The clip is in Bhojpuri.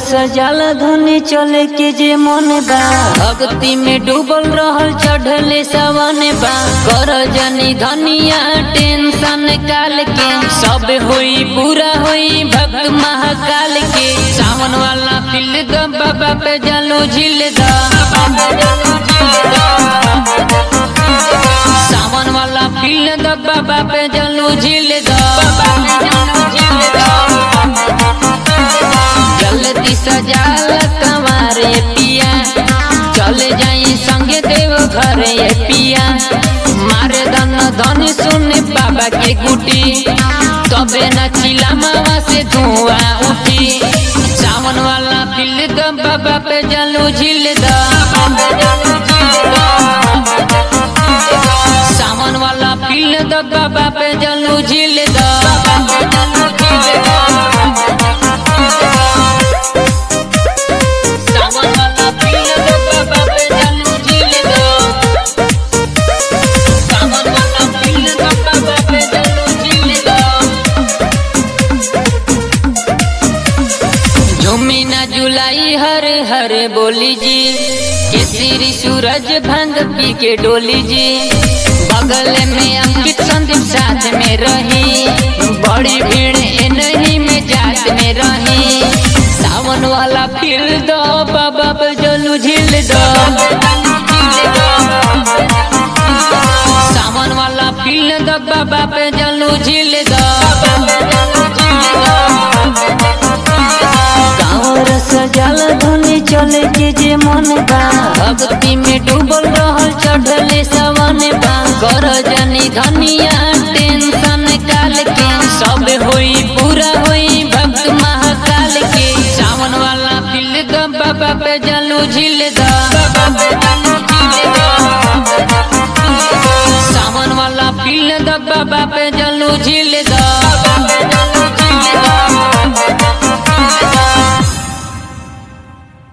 सजल धनी चले के जे मन बा भक्ति में डूबल रहल चढ़ले सवन बा कर जनी धनिया टेंशन काल के सब होई पूरा होई भक्त महाकाल के सावन वाला फिल द बाबा पे जलो झिल द सावन वाला फिल द बाबा पे जलो झिल द जल्दी सजाल कमारे पिया चले जाई संगे देव घर ये पिया मारे धन धन सुन बाबा के गुटी तबे न चिला मावा से धुआं उठी सावन वाला फिल द बाबा पे जलू झिल द सावन वाला फिल द बाबा पे जलू झिल सावन वाला फिल द बाबा पे जलू झिल सावन वाला फिल द बाबा पे जलू झिल झूमी ना जुलाई हरे हरे बोली जी केसरी सूरज भंग पी के डोली जी बगल में अंकित संदीप साथ में रही बड़ी भीड़ ए नहीं में जात में रही सावन वाला फिर दो बाबा पे जलू झिल दो सावन वाला फिर दो बाबा पे जलू झिल दो गाँवर सजल धनी चले के जे मन बा भक्ति में डूबल रहल चढ़ले सवन बा कर जनी धनिया टेंशन काल के सब होई पूरा होई भक्त महाकाल के सावन वाला फिल द बाबा पे जलू झिल द सावन वाला फिल द बाबा पे जलू झिल द